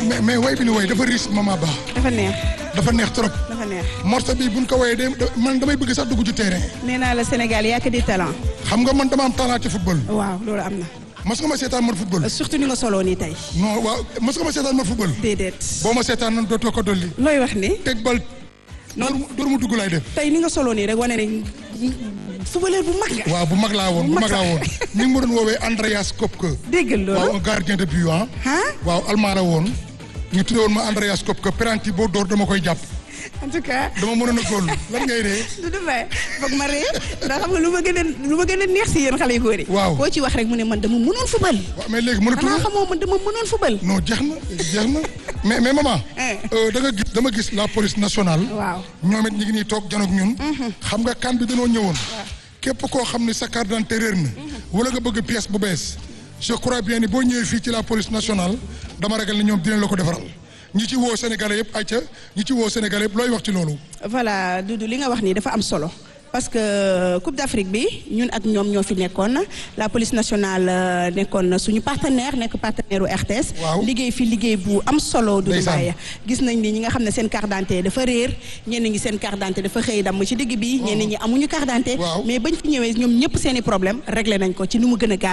mais mais way bi ni way dafa riche mama ba dafa neex dafa neex trop dafa neex morceau bi buñ ko wayee de man damay bëgg sax dugg ci terrain nee naa la Sénégal yaa que di talent xam nga man dama am talent ci football waaw loolu am na mas nga ma seetaan man football surtout ni nga soloo nii tey non waaw mas nga ma seetaan man football déedéet boo ma seetaan nan dootoo ko dolli looy wax ni teg bal door mu door mu dugg laay def tey ni nga soloo nii rek wane ne footballeur bu mag nga waaw bu mag laa woon bu mag laa woon ni nga ma doon woowee Andreas Kopke déggal waaw loolu un gardien de but ah ah waaw almaara woon ñu tuddee woon ma Andreas Kopke penalty boo door dama koy jàpp en tout cas dama mënoon a góol lan ngay ree du du fay foog ma ree ndax xam nga lu ma gën a lu ma gën a neex si yéen xale yu góor yi Waaw. koo ci wax rek mu ne man dama mënoon football waaw mais léegi mënatu xanaa xamoo man dama mënoon football non jeex na jeex na mais mais maman Eh. euh, da nga gis dama gis la police nationale waaw ñoom it ñu ngi nii toog janoog ñun xam nga kan bi dañoo ñëwoon képp koo xam ne sa carte d'identité réer na wala nga bëgg pièce bu bees je crois bien ni boo ñëwee fii ci la police nationale dama ragal ne ñoom dinañ la ko defaral ñi ci woo sénégalais yëpp ayca ñi ci woo sénégalais yëpp looy wax ci loolu voilà Doudou li nga wax nii dafa am solo parce que Coupe d'Afrique bi ñun ak ñoom ñoo fi nekkoon la police nationale euh, nekkoon suñu partenaire nekk partenaire u RTS. Waaw. liggéey fi liggéey bu am solo. Doudou Ndeysaan. Mbaye gis nañ ni ñi nga xam ne seen carte d'identité dafa réer ñenn ñi seen carte d'identité dafa xëy damm ci digg bi. ñenn ñi amuñu carte d'identité. Waaw. mais bañ fi ñëwee ñoom ñëpp seen i problème réglé nañ ko ci ni mu gën a gaaw